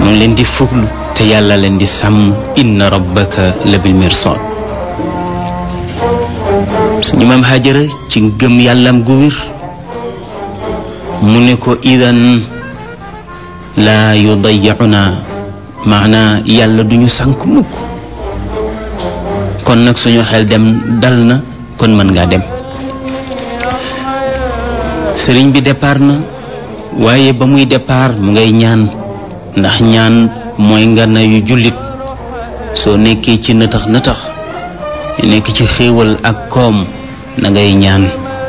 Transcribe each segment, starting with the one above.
mu ngi leen di fuglu te yàlla leen di sàmm inna rabbaka la bil mirsad suñu maam Hajara ci gëm yàllam gu wér mu ne ko idan laa yudayyicuna maanaa yàlla duñu sànk mukk kon nag suñu xel dem dal na kon mën ngaa dem sëriñ bi départ na waaye ba muy départ mu ngay ñaan ndax ñaan mooy ngana yu jullit soo nekkee ci nëtax nëtax nekk ci xéewal ak koom na ngay ñaan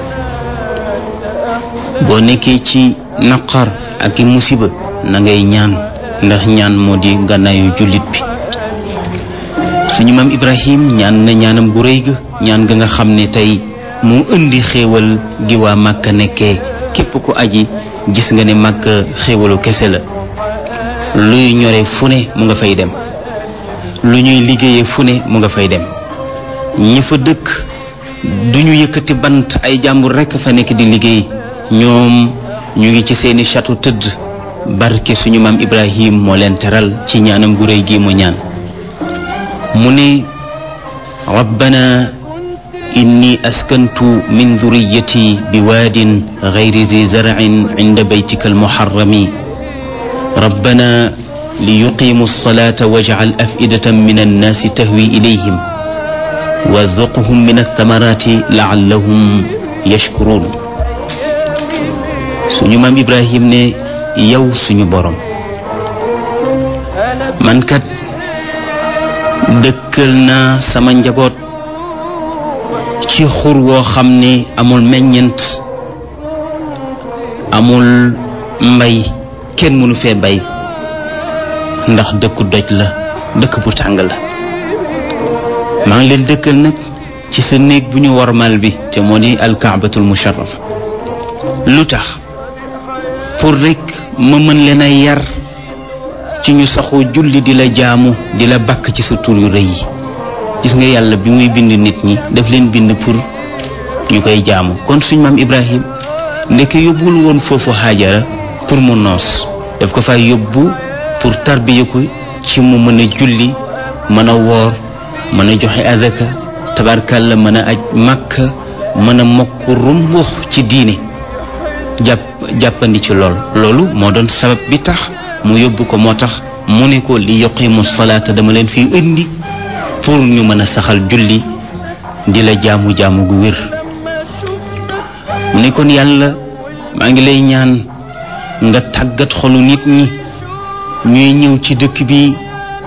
boo nekkee ci naqar ak i musiba na ngay ñaan ndax ñaan moo di ngànnaayu jullit bi suñu maam Ibrahim ñaan na ñaanam gu rëy ga ñaan ga nga xam ne tey mu indi xéewal gi waa Màkka nekkee képp ku aji gis nga ne Màkka xéewalu kese la luy ñore fu ne mu nga fay dem lu ñuy liggéeyee fu ne mu nga fay dem ñi fa dëkk duñu yëkkati bant ay jàmbur rekk fa nekk di liggéey ñoom ñu ngi ci seeni château tëdd barke suñu maam Ibrahim moo leen teral ci ñaanam gu réy gi mu ñaan mu ne rabbana inni askantu min dhurriyyati bi waadin ghayri zi zar'in inda baytika almuharrami rabbana liyuqimu alsalata waj'al af'idatan min annaasi tahwi ilayhim warzuqhum min althamarati la'allahum yashkurun suñu maam Ibrahim ne yow suñu borom man kat dëkkal naa sama njaboot ci xur woo xam ne amul meññent amul mbay kenn mënu fee bay ndax dëkku doj la dëkk bu tàng la maa ngi leen dëkkal nag ci sa néeg bu ñu warmal bi te moo di alkaabatul musharrafa lu tax pour rekk ma mën leen a yar ci ñu saxoo julli di la jaamu di la bakk ci sa tur yu rëy yi gis nga yàlla bi muy bind nit ñi daf leen bind pour ñu koy jaamu kon suñ maam Ibrahim ndeke yóbbul woon foofu Haajara pour mu noos daf ko fay yóbbu pour tarbiya ko ci mu mën a julli mën a woor mën a joxe adaka tabarkalla mën a aj màkka mën a mokk rumbux ci diine jàpp jàppandi ci lool loolu moo doon sabab bi tax mu yóbbu ko moo tax mu ne ko li yuqimu salaata dama leen fi indi pour ñu mën a saxal julli di la jaamu jaamu gu wér mu ne kon yàlla maa ngi lay ñaan nga tàggat xolu nit ñi ñuy ñëw ci dëkk bi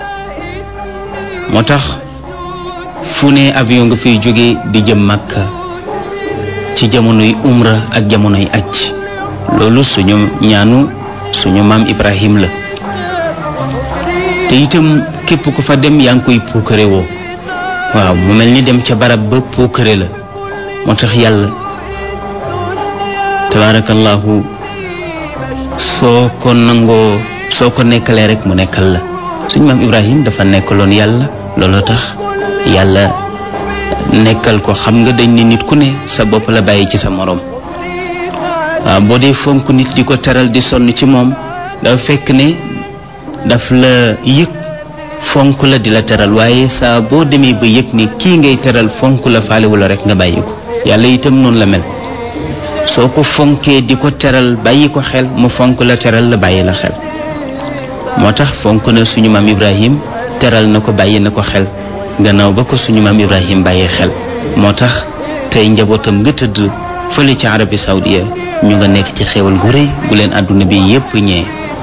moo tax fu ne avion nga fiy jóge di jëm Makka ci jamonoy umra ak jamonoy aj loolu suñu ñaanu suñu maam Ibrahim la te itam képp ku fa dem yaa ngi koy puukare woo waaw mu mel ni dem ca barab ba puukare la moo tax yàlla tabaarakallahu soo ko nangoo soo ko nekkalee rek mu nekkal la suñu maam Ibrahim dafa nekkaloon yàlla looloo tax yàlla nekkal ko xam nga dañ ne nit ku ne sa bopp la bàyyi ci sa moroom waaw boo dee fonk nit di ko teral di sonn ci moom dafa fekk ne daf la yëg fonk la di la teral waaye saa boo demee ba yëg ne kii ngay teral fonk la faalewu la rek nga bàyyi ko yàlla itam noonu la mel soo ko fonkee di ko teral bàyyi ko xel mu fonk la teral la bàyyi la xel moo tax fonk na suñu maam Ibrahim teral na ko bàyyi na ko xel gannaaw ba ko suñu maam Ibrahim bàyyee xel moo tax tey njabootam nga tëdd fële ci Arabie Saoudia ñu nga nekk ci xewal gu rëy gu leen àdduna bi yépp ñee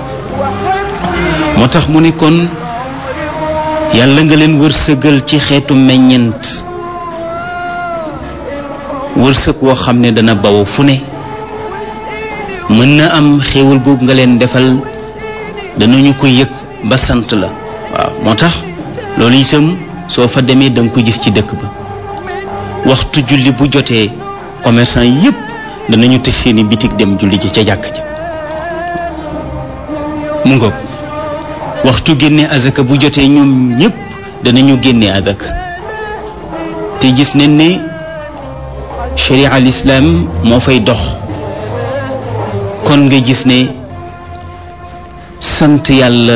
moo tax mu ne kon yàlla nga leen wërsëgal ci xeetu meññent wërsëg woo xam ne dana baw fu ne mën na am xéewal googu nga leen defal danañu ko yëg ba sant la waaw moo tax loolu itam soo fa demee da nga ko gis ci dëkk ba waxtu julli bu jotee commerçant yépp danañu tëj seeni bitig dem julli ji ca jàkk ja mu ngoog waxtu génne azaka bu jotee ñoom ñépp danañu génne azaka te gis nañ ne sharia al islam moo fay dox kon nga gis ne sant yàlla